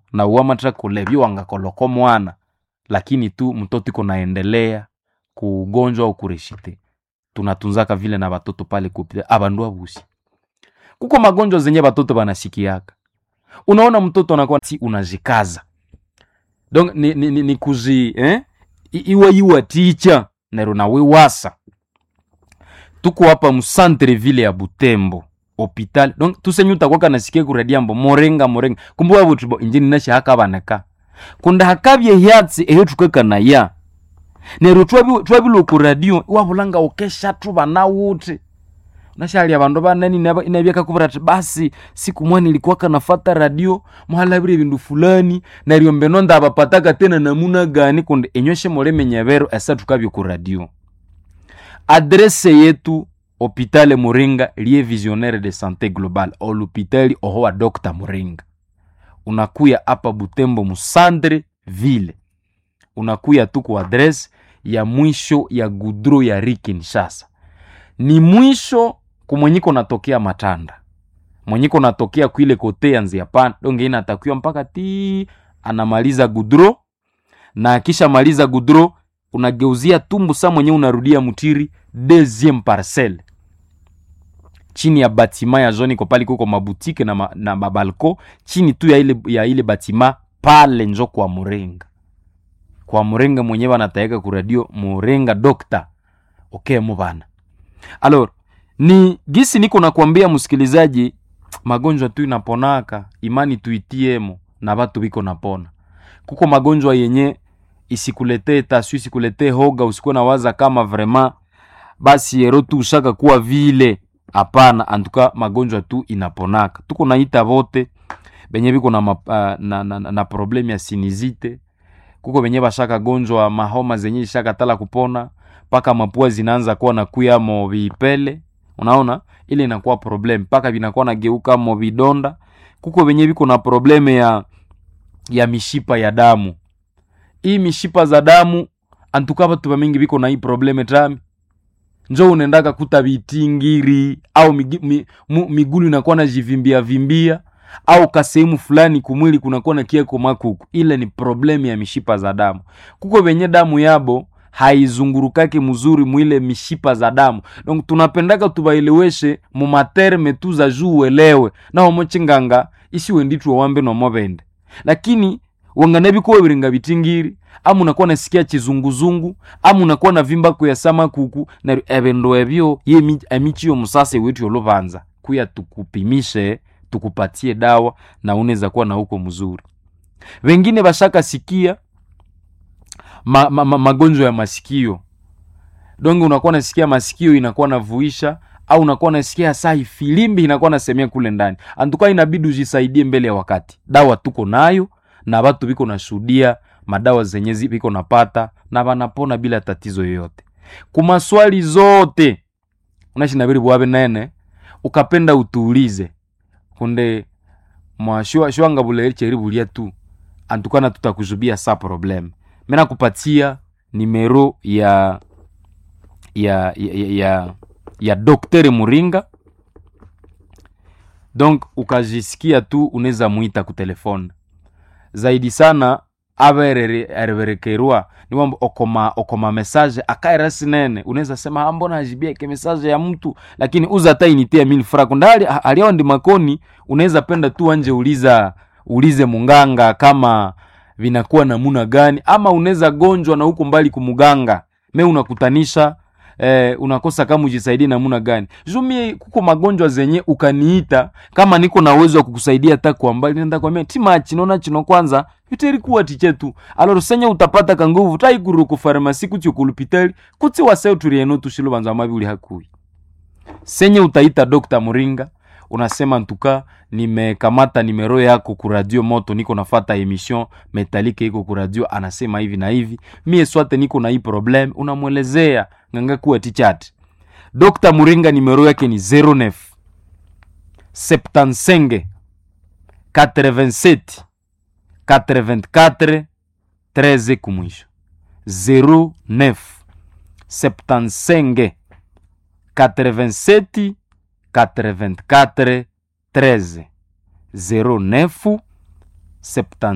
na uamatra kulevyo wangakoloko mwana lakini tu mtoto iko naendelea kugonjwa au kureshite tunatunzaka vile na batoto pale kupita abandu abusi kuko magonjwa zenye batoto banasikiaka unaona mtoto anakuwa si unajikaza donc ni, ni, ni, ni kuzi eh? I- iwe iwa ticha nero nawe wasa tuko hapa musantre ville ya butembo hopital donc tusenye utakwaka nasikia kuradiambo morenga morenga kumbuka butibo injini nashi hakabaneka kunda hakabye hyatsi eyo tukekanaya nero twabi- twabilo ku radio iwabulanga ukesha tubana wuti nashali abandu banani naba- inabyakakubira ati basi siku mwa nilikuwaka nafata radio muhalabire bindu fulani naryo mbeno ndabapataka tena namuna gani kundi enyoshe mulemenyebero esa tukabye ku radio adrese yetu hopitale muringa lie visionnaire de santé globale olupitali oho wa dr muringa unakuya apa butembo musandre ville unakuya tu ku adrese ya mwisho ya gudro ya ri kinshasa ni mwisho kumwenyiko natokea matanda mwenyiko natokea kuile kote ya nzia pana donge ina atakiwa mpaka ti anamaliza gudro na akisha maliza gudro unageuzia tumbu sa mwenye unarudia mutiri deuxième parcelle chini ya batima ya zone iko pale kuko mabutike na, ma, na mabalko chini tu ya ile, ya ile batima pale njo kwa murenga kwa murenga mwenyewe anatayeka kuradio murenga dokta okay mubana alors ni gisi niko nakwambia msikilizaji magonjwa tu inaponaka imani tuitiemo na batu biko napona kuko magonjwa yenye isikuletee tasu isikuletee hoga usikuwe na waza kama vraiment basi ero tu ushaka kuwa vile hapana antuka magonjwa tu inaponaka tuko naita vote benye biko na, map- ah, na, na, na, na probleme ya sinizite kuko benye bashaka gonjwa mahoma zenye ishaka tala kupona mpaka mapua zinaanza kuwa na kuyamo vipele unaona ile inakuwa problem mpaka vinakuwa nageuka mo vidonda kuko benye biko na probleme ya ya mishipa ya damu hii mishipa za damu antuka batu bamingi biko na hii probleme tami njo unaendaka kuta vitingiri au migi, mi, mu, migulu inakuwa na jivimbia vimbia au kasehemu fulani kumwili kunakuwa na kieko makuku ile ni problemu ya mishipa za damu kuko venye damu yabo haizungurukake mzuri mwile mishipa za damu donc tunapendaka tubaeleweshe mumaterme tu za juu uelewe naho mochinganga isiwe nditwe wambe nomobende lakini wangane bikuwa biringa bitingiri ama unakuwa nasikia chizunguzungu ama unakuwa na vimba kuyasama kuku na ebendo ebyo ye emichi yo musase wetu yolubanza kuya tukupimishe tukupatie dawa na unaweza kuwa na huko mzuri wengine bashaka sikia ma, ma, ma, magonjwa ya masikio donge unakuwa nasikia masikio inakuwa navuisha au unakuwa nasikia sai filimbi inakuwa nasemea kule ndani antuka inabidi ujisaidie mbele ya wakati dawa tuko nayo na watu biko nashuhudia madawa zenye zi- biko napata na banapona bila tatizo yoyote kumaswali zote unashinabiri bwabe nene ukapenda utuulize kunde mwashua shwanga buleri cheri bulia tu antukana tutakuzubia sa problem mena kupatia nimero ya ya ya, ya, ya, ya doktere muringa donc ukajisikia tu unaweza mwita kutelefone zaidi sana avererekerwa niwamba okoma okoma message akaira sinene unaweza sema "Ah, mbona ajibia ke message ya mtu lakini uza hata inite ya mil franc ndali aliao ndi makoni unaweza penda tu anje uliza ulize munganga kama vinakuwa namuna gani ama unaweza gonjwa na huko mbali kumuganga me unakutanisha eh, unakosa kama ujisaidie namuna gani jumie kuko magonjwa zenye ukaniita kama niko na uwezo wa kukusaidia hata kwa mbali nenda kwambia tima chinona chino kwanza yuterikuwa tichetu aloro senye utapata kanguvu taiguru ku farmasi kuti kulupitali kuti waseo turieno tushilo banza mabi uli hakui senye utaita Dr. Muringa unasema ntuka nimekamata nimero yako ku radio moto niko nafata emission metalike iko ku radio anasema hivi na hivi mie swate niko na hii problem unamwelezea nganga kuwa tichat Dr. Muringa nimero yake ni 09 75 87 84 13 kumwisho 09 75 87 84 13 09 75